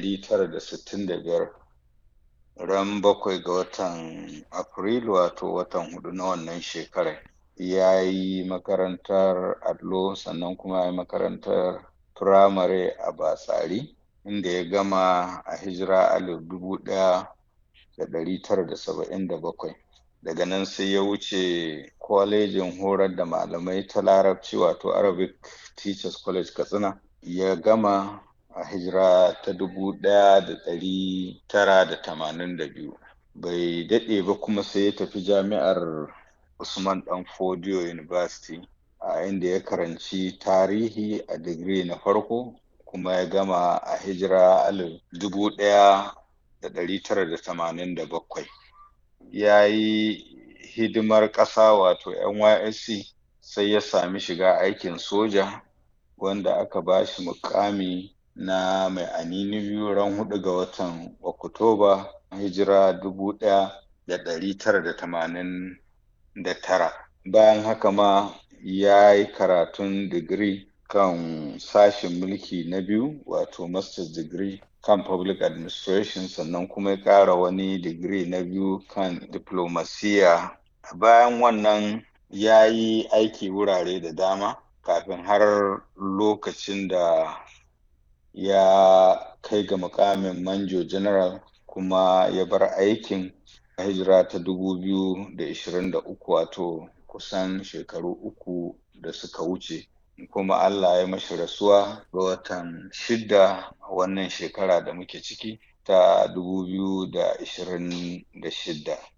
ɗari tara da sittin da biyar ran bakwai ga watan afrilu wato watan hudu na wannan shekarar ya yi makarantar allo sannan kuma ya yi makarantar firamare a batsari inda ya gama a hijira alif dubu ɗaya da ɗari tara da saba'in da bakwai daga nan sai ya wuce kwalejin horar da malamai ta larabci wato arabic teachers college katsina ya gama a hijira ta dubu ɗaya da ɗari tara da tamanin da biyu bai daɗe ba kuma sai ya tafi jami'ar usman ɗan fodiyo university a inda ya karanci tarihi a digiri na farko kuma ya gama a hijira alif dubu ɗaya da ɗari tara da tamanin da bakwai ya yi hidimar ƙasa wato nysc sai ya sami shiga aikin soja wanda aka ba shi mukami na mai anini biyu ran hudu ga watan oktoba hijira dubu ɗaya da ɗari tara da tamanin da tara bayan haka ma ya yi karatun digiri kan sashen mulki na biyu wato master's degree kan public administration sannan kuma ya ƙara wani digiri na biyu kan diplomasiya bayan wannan ya yi aiki wurare da dama kafin har lokacin da ya kai ga mukamin manjo general kuma ya bar aikin a hijira ta dubu biyu da ishirin da uku wato kusan shekaru uku da suka wuce kuma Allah ya mashi rasuwa ga watan shida a wannan shekara da muke ciki ta dubu biyu da ishirin da shida